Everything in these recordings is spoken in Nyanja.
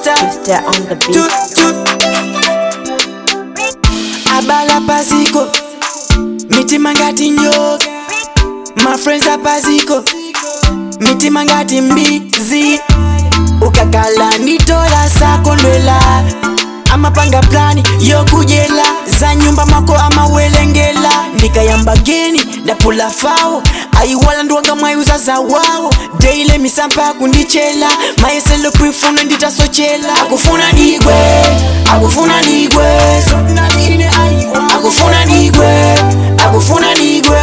Twitter. Twister on the Tu, beat. tu. Abala pasiko. Mitima ngati nyoka. My friends apaziko. Mitima ngati mbizi. Ukakala nitola sakondwela. amapanga plani yokujela za nyumba mako amawelengela ndikayamba geni ndapula fawo ayiwala ndiwanga mwayuza za wawo deile misampa kundichela mayeselo kwifuna nditasochela akufuna ndigwe akufuna ndigwe akufuna ndigwe akufuna ndigwe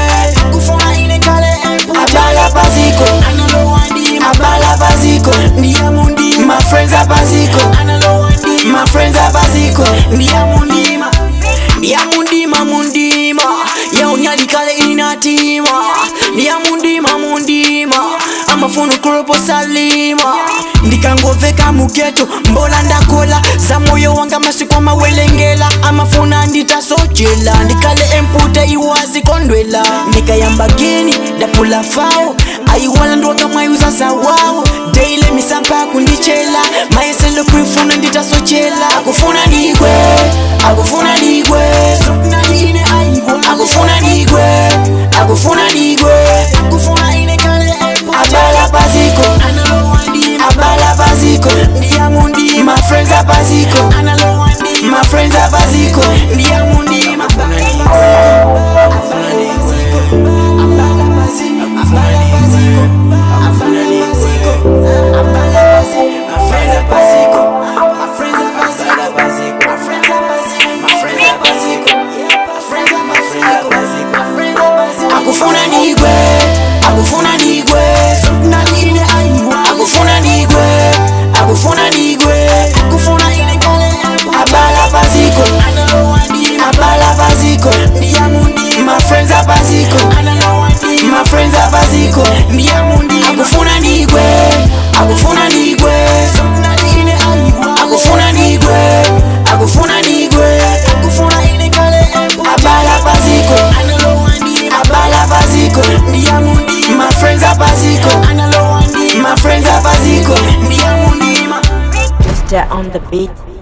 abala paziko abala paziko ndiyamundi my friends apaziko my friends apaziko ndiyamundima ndiyamundima mundima yaunyalikale inatima ndiyamundima mundima amafunu kuropo salima ndikangoveka mugeto mbola ndakola za moyo wanga masiku amawelengela amafuna nditasochela ndikale empute iwazi kondwela ndikayamba geni ndapula fawo ayiwala ndiwanga mwayuza za wawo deile misampa kundichela mayeselo kwifuna nditasochela akufuna ndigwe akufuna ndigwe akufuna ndigwe akufuna ndigwe abala paziko abala paziko ndiyamundi my friends apaziko my friends apaziko ndiyamundi akufuna ndigwe akufuna ndigwe akufuna ndigwe akufuna ndigwe abala paziko abala paziko my friends apaziko my friends apaziko akufuna ndigwe akufuna ndigwe akufuna ndigwe akufuna ndigwe abala paziko abala paziko my friends apaziko my friends apaziko Twister on the beat.